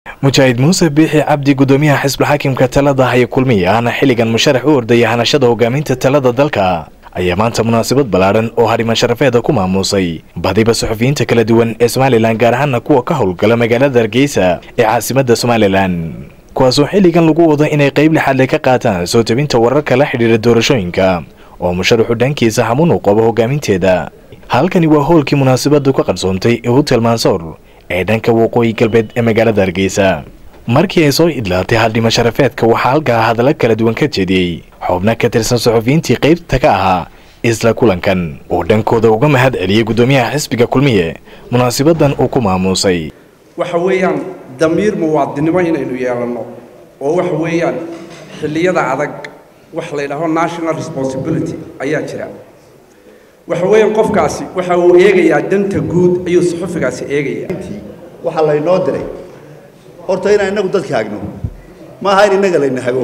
mujaahid muuse biixi cabdi gudoomiyaha xisbulxaakimka talada haya kulmiya ahna xilligan musharax u ordaya hanashada hogaaminta talada dalka ayaa maanta munaasabad ballaadhan oo hariman sharafeeda ku maamuusay badiba suxufiyiinta kala duwan ee somalilan gaar ahaana kuwa ka howlgala magaalada hargeysa ee caasimadda somalilan kuwaasoo xilligan lagu wado inay qayb lixaadle ka qaataan soo tebinta wararka la xidhiira doorashooyinka oo musharaxu dhankiisa hamuun u qabo hogaaminteeda halkani waa howlkii munaasabadu ka qarsoontay ee hotel mansoor ee dhanka waqooyi galbeed ee magaalada hargeysa markii ay soo idlaatay haldhimo sharafeedka waxaa halkaa hadalla kala duwan ka jeediyey xubno ka tirsan suxufiyiintii qaybta ka ahaa isla kulankan oo dhankooda uga mahad celiyey guddoomiyaha xisbiga kulmiye munaasabadan uu ku maamuusay waxa weeyaan damiir muwaadinimo inaynu yeelanno oo waxa weeyaan xilliyada adag wax la ydhaho national responsibility ayaa jira waxa weeyaan qofkaasi waxa uu eegayaa danta guud ayuu suxufigaasi eegaya waxaa laynoo diray horta inaan inagu dadka hagno ma aha in innaga layna hago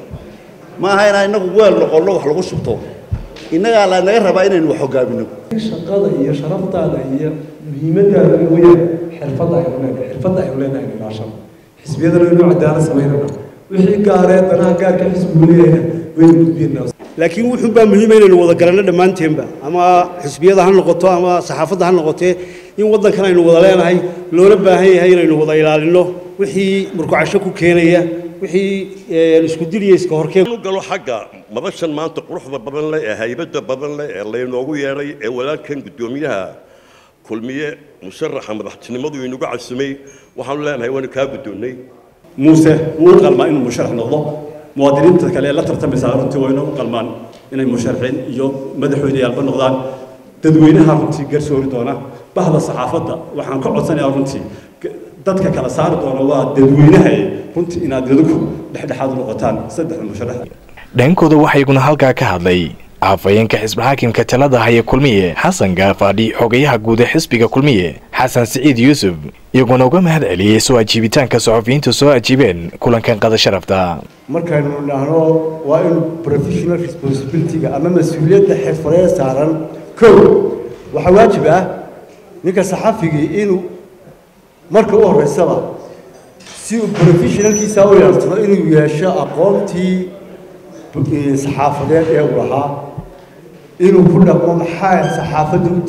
ma aha inaan inagu weel noqonno wax lagu shubto innagaa lanaga rabaa inaynu wax hogaamino shaqada iyo sharaftaada iyo muhiimadaada weyaan xirfadda aynu leenahay xirfadda aynu leenahay ilaashada xisbiyadana inuu cadaalad samaynana wixii gaaree danaha gaarka xisbigu leeyahayna waynu gudbinaa laakiin wuxuun baa muhiima inaynu wada garanno dhammaanteenba ama xisbiyada ha noqoto ama saxaafadda ha noqotee in waddankan aynu wada leenahay loola baahan yahay inaynu wada ilaalinno wixii murkucasho ku keenaya wixii isku diliya iska horkeen u galo xagga madashan maanta quruxda badan leh ee haybadda badan leh ee laynoogu yeedhay ee walaalkan guddoomiyaha kulmiye musharaxa madaxtinimadu inuga casumay waxaanu leenahay waanu kaa guddoonnay muuse wuu u qalmaa inuu musharax noqdo muwaadiniinta kale ee la tartamaysaa runtii waa inuu u qalmaan inay musharaxiin iyo madaxweyneyaalba noqdaan dadweynaha runtii garsoori doona bahda saxaafadda waxaan ka codsanayaa runtii dadka kala saari doona waa dadweynaha runtii inaad idinku dhexdhexaad u noqotaan saddexda musharax dhankooda waxaa iguna halkaa ka hadlay afhayeenka xisbixaakimka talada haya kulmiye xasan gaafaadhi xogayaha guud ee xisbiga kulmiye xasan siciid yuusuf iyaguna uga mahad celiyey soo ajiibitaanka suxufiyiintu soo ajiibeen kulankan qada sharafta markaynu idhaahno waa in professional responsibilityga ama mas-uuliyadda xirfadeed saaran kow waxaa waajib ah ninka saxafigii inuu marka u horreysaba si uu professionalkiisa u yeeltano inuu yeesho aqoontii saxaafadeed ee uu lahaa inuu ku dhaqmo maxaa saxaafadda u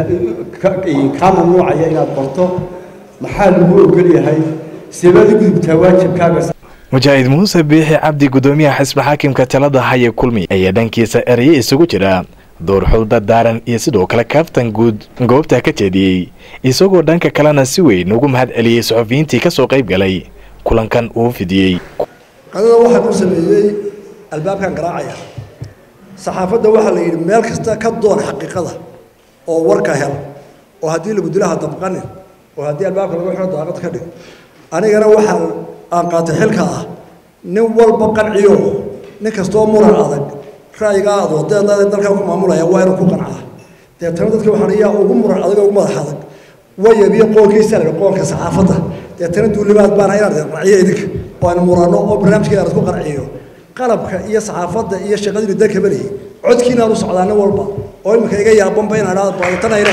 diidan kaa mamnuucaya inaad barto maxaa lagu ogol yahay seebaad u gudubtaa waajibkaaga mujaahid muuse biixi cabdi guddoomiyaha xisbixaakimka talada haya kulmi ayaa dhankiisa eraye isugu jira doorxul dardaaran iyo sidoo kale kaaftan guud goobta ka jeediyey isagoo dhanka kalena si weyn ugu mahad celiyey suxufiyiintii ka soo qayb galay kulankan uu fidiyey qadada waxaan u sameeyey albaabkan garaacaya saxaafadda waxaa la yidhi meel kasta ka doon xaqiiqada oo warka hel oo haddii lagu dilaha dabqanin oo haddii albaabka lagu xiro daaqad ka dhig anigana waxaa aan qaatay xilka ah nin walba qanciyo nin kastoo muran adag ra'yigaa aad wadeedaada dalkan ku maamulaya waa inuu ku qancaa deetana dadka waxaan iyaa ugu muran adag ugu madax adag wayabiyo qoolkiisa la qoolka saxaafadda deetana duulimaad baana inaad qanciyo idinka oo aan muranno oo barnaamijkeeda aad ku qanciyo qalabka iyo saxaafadda iyo shaqadii dalka barayay codkiina aad u socdaa nin walba oo iminka iga yaabanba inaan idhaahdo baaditanayna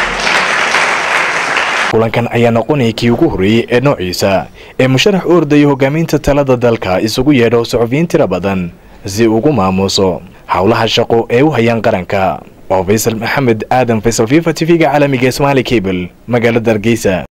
kulankan ayaa noqonaya kii ugu horreeyey ee noociisa ee musharax u ordaya hogaaminta talada dalka isugu yeedho suxufiyiin tiro badan si ugu maamuuso howlaha shaqo ee u hayaan qaranka waa faysal maxamed aadan faysal fifa t v-ga caalamiga ee somaali cable magaalada hargeysa